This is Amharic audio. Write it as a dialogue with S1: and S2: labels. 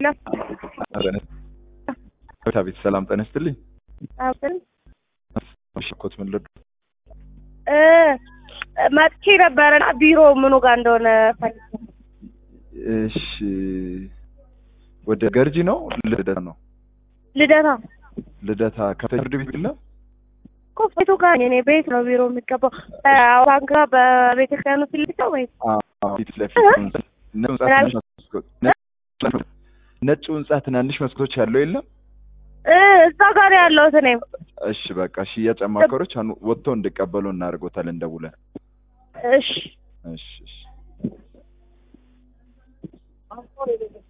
S1: ቤት ሰላም ጤና ይስጥልኝ።
S2: አብን
S1: ሽኮት ምን ልዱ
S2: እ መጥቼ ነበረና ቢሮ ምኑ ጋር እንደሆነ ፈልጌ
S1: እሺ፣ ወደ ገርጂ ነው ልደታ ነው?
S2: ልደታ
S1: ልደታ ከፍተኛ ፍርድ ቤት የለም?
S2: እኮ ቤቱ ጋር ነኝ እኔ ቤት ነው ቢሮ የሚገባው ባንክ ጋር በቤተክርስቲያኑ ፊት ለፊት ነው ወይስ
S1: አዎ፣ ፊት ለፊት ነጭ ህንጻ ትናንሽ መስኮት ነጭ ህንጻ ትናንሽ መስኮቶች ያለው የለም?
S2: እ እዛ ጋር ነው ያለሁት እኔም
S1: እሺ፣ በቃ ሽያጭ አማካሪዎች አኑ ወጥተው እንዲቀበሉ እናደርጎታለን ደውለን።
S2: እሺ
S1: እሺ፣ እሺ።